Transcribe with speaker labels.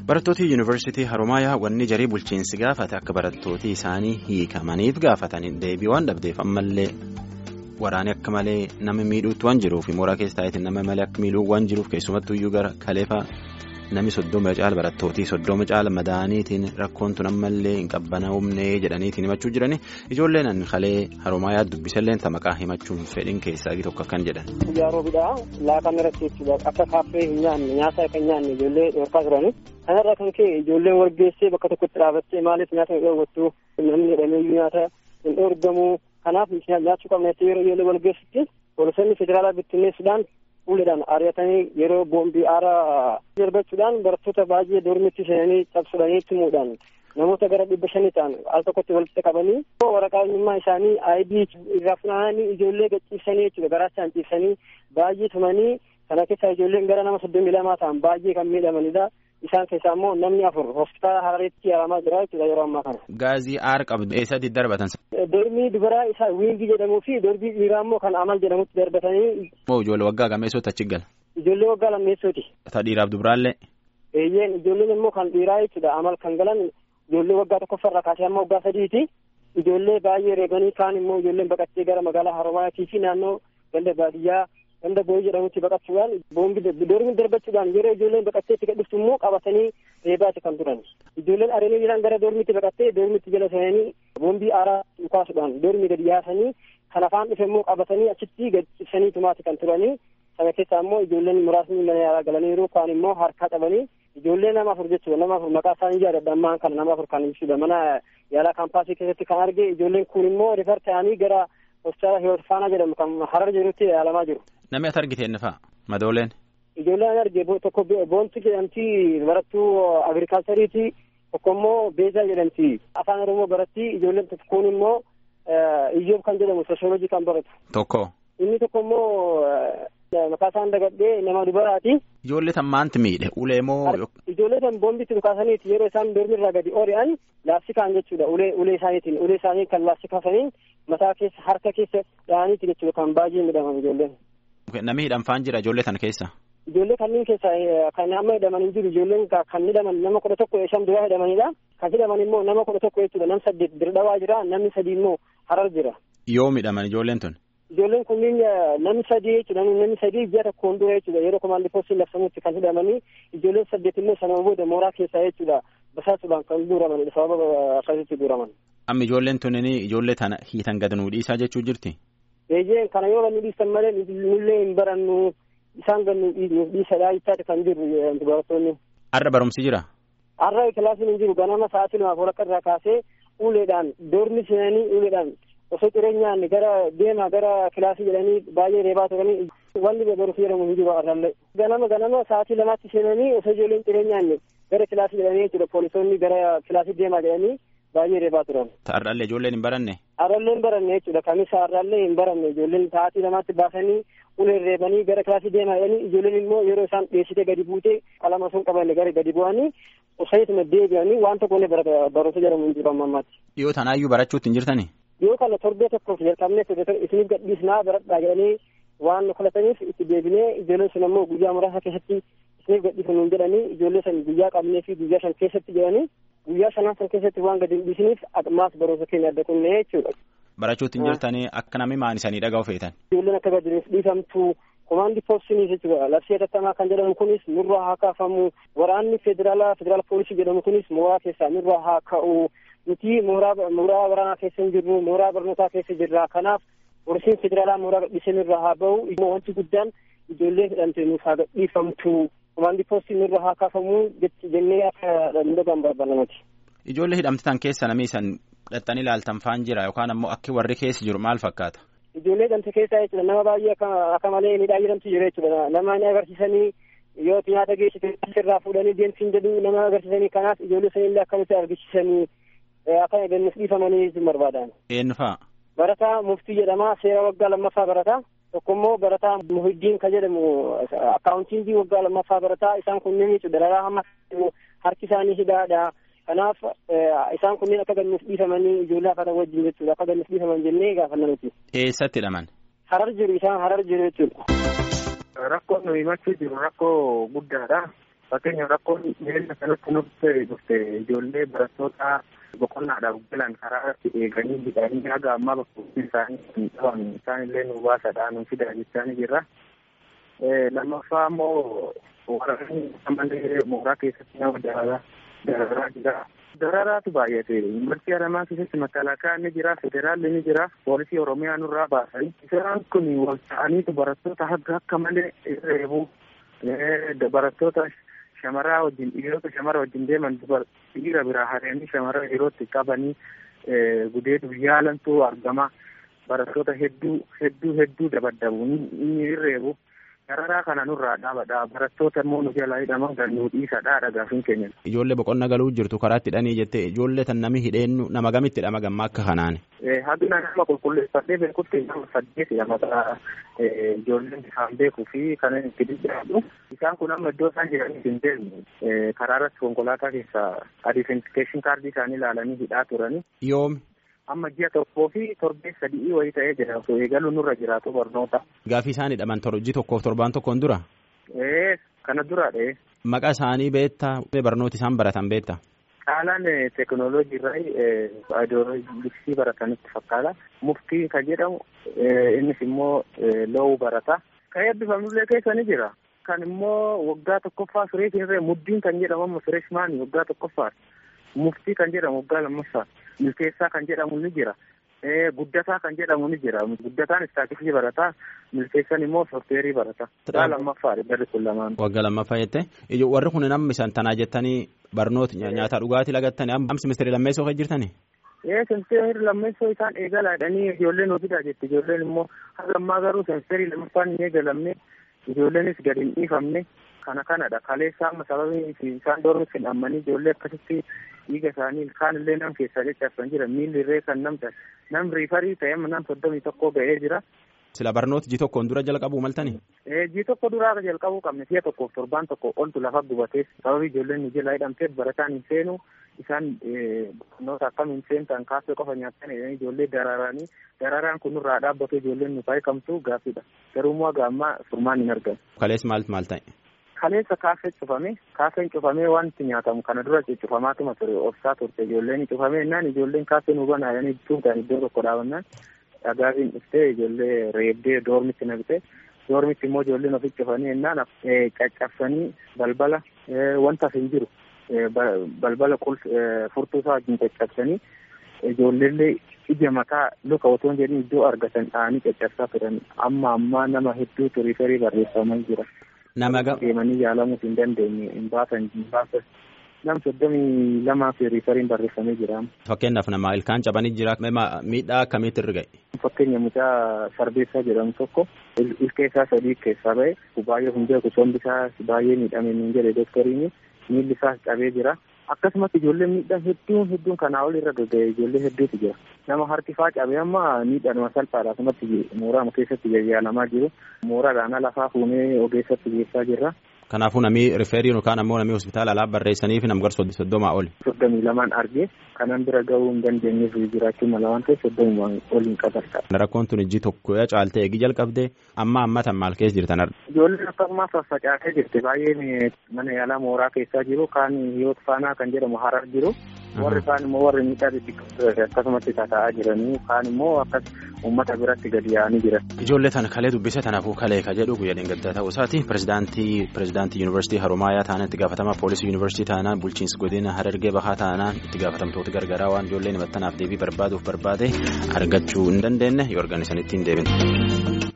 Speaker 1: Barattooti yuunivarsiitii Haroomayaa wanni jarii bulchiinsi gaafate akka barattooti isaanii hiikamaniif gaafatan deebii waan dhabdeef ammallee waraanni akka malee nama miidhuutti waan jiruuf mooraa keessa taa'eetiin nama malee akka miidhuu waan jiruuf keessumattuu iyyuu gara kaleefaa namni soddoma caala barattootii soddoma caala madaaniitiin rakkoon tun ammallee hin qabbanaa'umnee jedhaniitiin himachuu jirani ijoolleen an kalee Haroomayaa dubbisallee maqaa himachuun fedhin keessaa tokko akkan jedhan.
Speaker 2: Guyyaa roobidhaa laaqana irratti jechuudha akka kaaffee hin nyaanne nyaata kan nyaanne ijoollee dhorkaa turani. Kanarraa kan ka'e ijoolleen walgeessee bakka tokkotti dhaabattee maaliif nyaata hin dhoowwattu namni jedhameeyyuu nyaata hin dhoorgamu kanaaf nyaachuu qabneetti yeroo ijoollee walgeessitti poolisoonni federaalaa bittinneessuudhaan fuulduraan ari'atanii yeroo boombii aaraa darbachuudhaan barattoota baay'ee dormitti seenanii cabsuudhanii tumuudhaan namoota gara dhibba shanii ta'an al tokkotti walitti qabanii waraqaa eenyummaa isaanii aayidii irraa funaananii ijoollee gachiisanii jechuudha garaachaan ciibsanii baay'ee tumanii kana keessaa ijoolleen gara nama soddomii lamaa ta'an baay'ee kan miidhamanidha. Isaan keessaa immoo namni afur hospitaala Harareetti yaalamaa jira jechuudha yeroo ammaa kana.
Speaker 1: Gaazii aara qabdu eessatti darbatan?
Speaker 2: Dormii dubaraa isaa wiingii jedhamuu fi dormii dhiiraa immoo kan amal jedhamutti darbatanii.
Speaker 1: Moo ijoollee waggaa gameessootti achi gala?
Speaker 2: Ijoollee waggaa lammeessooti.
Speaker 1: Ta dhiiraaf dubaraallee?
Speaker 2: Eeyyeen ijoolleen immoo kan dhiiraa jechuudha amal kan galan ijoollee waggaa tokkoffarraa kaasee amma waggaa sadiiti. Ijoollee baay'ee reebanii kaan immoo ijoolleen baqattee gara magaalaa Haromaayatii fi naannoo ganda baadiyyaa. ganda booyi jedhamutti baqachuudhaan boombii dormi darbachuudhaan yeroo ijoolleen baqattee itti gadhiftu immoo qabatanii reebaati kan turan ijoolleen areelee jiran gara dormitti baqattee dormitti jala seenanii boombii aaraa dhukaasuudhaan dormi gadi yaasanii kan afaan dhufe immoo qabatanii achitti gad cibsanii tumaati kan turanii sana keessaa immoo ijoolleen muraasni mana yaalaa galaniiru kaan immoo harkaa qabanii ijoollee nama afur jechuudha nama afur maqaa isaanii yaadadha ammaan kana nama afur kan ibsudha mana yaalaa kaampaasii keessatti kan arge ijoolleen kun immoo rifar ta'anii gara hospitaala hiwoot faanaa jedhamu kan harar jirutti yaalamaa jiru.
Speaker 1: Namni ati argite inni fa'a madooleen.
Speaker 2: Ijoolleen ani arge tokko boontu jedhamti barattuu agirikaalchariiti tokko immoo beezaa jedhamti afaan oromoo baratti ijoolleen tokkoon immoo iyyoob kan jedhamu sooshoolojii kan baratu.
Speaker 1: Tokko.
Speaker 2: Inni tokko immoo maqaa isaan dagadhee nama dubaraati.
Speaker 1: Ijoollee tan maanti miidhe ulee moo.
Speaker 2: Ijoollee tan boombitti dhukaasaniiti yeroo isaan dormirraa gadi ori'an laastikaan jechuudha ulee ulee isaaniitiin ulee isaanii kan laastikaasaniin mataa keessa harka keessa dhahaniiti jechuudha kan baay'ee miidhaman ijoolleen.
Speaker 1: Namni hidhamfaan jira ijoollee tana keessa.
Speaker 2: Ijoollee kanneen keessa kan amma hidhaman hin jiru ijoolleen kan hidhaman nama kudha tokko shan duraa hidhamanidha. Kan hidhaman immoo nama kudha tokko jechuudha nam saddeet dirdhawaa jira namni sadii immoo harar jira.
Speaker 1: Yoo hidhaman ijoolleen tun.
Speaker 2: Ijoolleen kunniin namni sadii jechuudha namni sadii ji'a tokkoon dura jechuudha yeroo komaandii poostiin labsamutti kan hidhamanii ijoolleen saddeet immoo sanuma booda mooraa keessaa jechuudha basaasuudhaan kan guuramanidha sababa akkasitti guuraman.
Speaker 1: Amma ijoolleen tunnini ijoollee tana hiitan gad nuu dhiisaa jechuu jirti.
Speaker 2: Eeyyeen kana yoo nu dhiistan malee nullee hin barannu isaan gad nu dhiisadhaa jechaati kan jiru barattoonni.
Speaker 1: Har'a barumsi jira.
Speaker 2: Har'a kilaasiin hin jiru ganama sa'aatii lamaaf walakka irraa kaasee uleedhaan doormi seenanii uleedhaan osoo jireenyaan gara deemaa gara kilaasii jedhanii baay'ee reebaa turanii wanni barumsi jedhamu hin jiru har'allee. Ganama ganama sa'aatii lamaatti seenanii osoo ijoolleen jireenyaan gara kilaasii jedhanii jechuudha poolisoonni gara kilaasii deemaa jedhanii baay'ee reebaa turan.
Speaker 1: Har'allee ijoolleen hin baranne.
Speaker 2: Har'allee hin baranne jechuudha kamisa har'allee hin baranne ijoolleen sa'aatii lamaatti baasanii uleen reebanii gara kilaasii deemaa jedhanii ijoolleen immoo yeroo isaan dheessitee gadi buute qalama sun qabanne gara gadi bu'anii osayituma deebi'anii waan tokko illee barumsa jedhamu hin jiru amma ammaatti.
Speaker 1: Dhiyoo tanaayyuu barachuutti hin jirtanii.
Speaker 2: Yoo kana torbee tokkoof jalqabnee isiniif gadhiisnaa baradhaa jedhanii waan kadhataniif itti deebinee ijoolleen sun ammoo guyyaa muraasa keessatti isiniif gadhiifnu jedhanii ijoollee san guyyaa qabnee fi guyyaa shan keessatti jedhanii guyyaa shanaan san keessatti waan gadi hin dhiisiniif ammaas barumsa keenya adda kunnee jechuudha.
Speaker 1: Barachuutti hin jirtanii akka namni maanisanii dhaga'u feetan.
Speaker 2: Ijoolleen akka gadi dhiifamtu komaandii poolisiin jechuudha labsii hatattamaa kan jedhamu kunis nurraa haa kaafamu waraanni federaalaa federaala poolisii jedhamu kunis mooraa keessaa nurraa haa ka'u nuti mooraa mooraa waraanaa keessa hin jirru mooraa barnootaa keessa jirra kanaaf poolisiin federaalaa mooraa gadhiisee nurraa haa ba'u wanti guddaan ijoollee hidhamte nuuf haa gadhiifamtu komaandii poolisiin nurraa haa kaafamu jennee akka dhagaan barbaanna nuti.
Speaker 1: Ijoollee hidhamtan keessa namni isan dhaxxanii ilaaltan faan jira yookaan ammoo akki warri keessa jiru maal fakkaata?
Speaker 2: Ijoollee hidhamte keessaa jechuudha nama baay'ee akka malee miidhaa jirantu jira jechuudha nama ni agarsiisanii yoo nyaata geessite irraa fuudhanii deemsiin jedhu nama agarsiisanii kanaaf ijoollee sanillee akkamitti argisiisanii akka gannis dhiifamanii barbaadan.
Speaker 1: Eenyu fa'a?
Speaker 2: Barataa muftii jedhama seera waggaa lammaffaa barataa tokko immoo barataa muhiddiin kan jedhamu akkaawuntiingii waggaa lammaffaa barataa isaan kunneen jechuudha dararaa hamma harki isaanii hidhaadha. Kanaaf isaan kunneen akka gannuuf dhiifamanii ijoollee hafatan wajjin jechuudha akka gannuuf dhiifaman jennee gaafanna nuti.
Speaker 1: Eessatti hidhaman?
Speaker 2: Harar jiru isaan harar jiru jechuudha.
Speaker 3: Rakkoo nuyi himachuu jiru rakkoo guddaadha. Fakkeenyaaf rakkoon miila kanatti nutti dhufte ijoollee barattoota boqonnaadhaaf galan karaa irratti eeganii hidhanii haga ammaa bakka isaanii hin dhaban isaan illee nu baasadhaa nu fidaa jechaa ni jirra. Lammaffaa immoo waraanni ammallee mooraa keessatti nama dararaa dararaa jira. Dararaatu baay'ate. Yuunivarsiitii Haramaa keessatti makalaakaa ni jira, federaalli ni jira, poolisii Oromiyaa nurraa baasanii. Isaan kun wal ta'aniitu barattoota haga akka malee reebu. Barattoota shamaraa wajjin dhiirota shamara wajjin deeman dhiira biraa hareanii shamara yerootti qabanii gudeetu yaalantu argama. Barattoota hedduu hedduu hedduu dabaddabu ni reebu. Dararaa kana nurraa dhaabadha. Barattoota immoo nu jalaa hidhaman kan nu dhiisadha dhagaafin keenya.
Speaker 1: Ijoollee boqonna galuu jirtu karaatti hidhanii jettee ijoollee tan nami hidheennu nama gamitti hidhama gamma akka kanaan.
Speaker 3: Hagina nama qulqulleeffadhee beekutti nama saddeetidha maqaa ijoolleen isaan beekuu fi kan itti dhidhaadhu. Isaan kun amma iddoo isaan jiraniif hin deemne karaa irratti konkolaataa keessaa identification kaardii isaanii ilaalanii hidhaa turani.
Speaker 1: Yoomi.
Speaker 3: amma ji'a tokkoo fi torbee sadii wayii ta'ee jira osoo eegaluu nurra jiraatu barnoota.
Speaker 1: Gaafii isaan hidhaman ji'a tokkoof torbaan tokkoon dura.
Speaker 3: Ee kana duraadha.
Speaker 1: Maqaa isaanii beektaa barnooti isaan baratan beektaa.
Speaker 3: Caalaan teekinooloojii irraa ayidooloojii baratanitti fakkaata. Muftii kan jedhamu innis immoo loowuu barata. Kan eebbifamullee keessa ni jira. Kan immoo waggaa tokkoffaa fireeshin irree muddiin kan jedhamu amma fireeshmaanii waggaa tokkoffaa. Muftii kan jedhamu waggaa lammaffaa. milkeessaa kan jedhamu ni jira. Guddataa kan jedhamu ni jira. Guddataan istaatikii barataa, milkeessan immoo soofteerii barataa. Waggaa lammaffaadha barri kun lamaan.
Speaker 1: Waggaa lammaffaa jettee warri kun namni isaan tanaa jettanii barnoota nyaata dhugaatii lagattanii amma simistirii lammeessoo kan jirtanii.
Speaker 3: Ee simistirii lammeessoo isaan eegalaadhanii ijoolleen hojiidha jetti ijoolleen immoo haga ammaa garuu simistirii lammaffaan hin eegalamne ijoolleenis gadi hin dhiifamne kana kanadha kaleessa amma sababii isaan doorutti hin ammanii ijoollee akkasitti dhiiga isaanii kaan illee nam keessaa caccabsan jira miilli irree kan namta nam riifarii ta'e amma nam soddomii tokko ga'ee jira.
Speaker 1: Sila barnoota ji tokkoon dura jalqabuu maltanii?
Speaker 3: Ji tokko duraa jalqabuu qabne si'a tokkoof torbaan tokko oltu lafa gubatees sababii ijoolleen nu jala hidhamteef barataan hin seenu isaan barnoota akkam hin seentan kaasee qofa nyaatan ijoollee dararanii dararaan kun nurraa dhaabbatu ijoolleen nu faayikamtu gaaffiidha garuu immoo haga ammaa furmaan hin argamu.
Speaker 1: Kalees maal maal ta'e?
Speaker 3: Kaleessa kaasee cufame kaaseen cufamee wanti nyaatamu kana dura cufamaatuma ture obsaa turte ijoolleen cufamee innaan ijoolleen kaasee nu banaayanii tuutan iddoo tokko dhaabannaan dhagaatiin dhuftee ijoollee reebdee doormitti naqxee doormitti immoo ijoolleen ofitti cufanii innaan caccabsanii balbala wanta hin jiru balbala furtuu isaa wajjin caccabsanii ijoolleellee ija mataa luka otoo hin jedhin iddoo argatan dha'anii caccabsaa turan amma ammaa nama hedduutu riifarii barreeffamaa jira.
Speaker 1: Nama
Speaker 3: deemanii yaalamuuf hin dandeenye hin baasan hin baasan nam soddomii lamaa fi riifariin barreeffamee jira.
Speaker 1: Fakkeenyaaf nama ilkaan cabanii jira miidhaa akkamiitti irra ga'e?
Speaker 3: Fakkeenya mucaa sarbeessaa jedhamu tokko ilkee isaa sadii keessaa ba'e baay'ee hundee sombi isaa baay'ee miidhame niin jedhe dooktoriin miilli isaas cabee jira. Akkasumas ijoolleen miidhaan hedduun hedduun kanaa ol irra gaga'e ijoollee hedduutu jira. Nama harki faa cabee amma miidhama salphaadha asumatti mooraa keessatti yaalamaa jiru. Mooraadhaan lafaa fuunee ogeessatti geessaa jirra.
Speaker 1: Kanaafuu namni rifeerii yookaan ammoo namni hospitaala alaa barreessanii fi namgar soddomaa oli.
Speaker 3: Soddomii lamaan argee kanan bira gahuu hin dandeenyeef jiraachuu mala waan ta'eef soddomumaan ol hin qabarta.
Speaker 1: Rakkoon tun ijji tokko caaltee eegi jalqabdee amma ammatan maal keessa jirtan arga.
Speaker 3: Ijoolleen akkasumas faffacaatee jirti baay'een mana yaalaa mooraa keessaa jiru kaan hiyoot faanaa kan jedhamu harar jiru. Warri kaan immoo warri miidhaa xixiqqoo akkasumatti tataa'aa jiranii kaan immoo akkas uummata biratti gadi yaa'anii jiran.
Speaker 1: Ijoollee tana kalee dubbise tanaafuu kalee ka jedhu guyyaa dhingagdaa ta'uu isaati pirezidaantii pirezidaantii yuunivarsiitii Haromaayaa taanaan itti gaafatamaa poolisii yuunivarsiitii taanaan bulchiinsi godina Harargee Bahaa taanaan itti gaafatamtoota gargaraa waan ijoolleen himattanaaf deebii barbaaduuf barbaade argachuu hin dandeenye yoo argan isanitti hin deebine.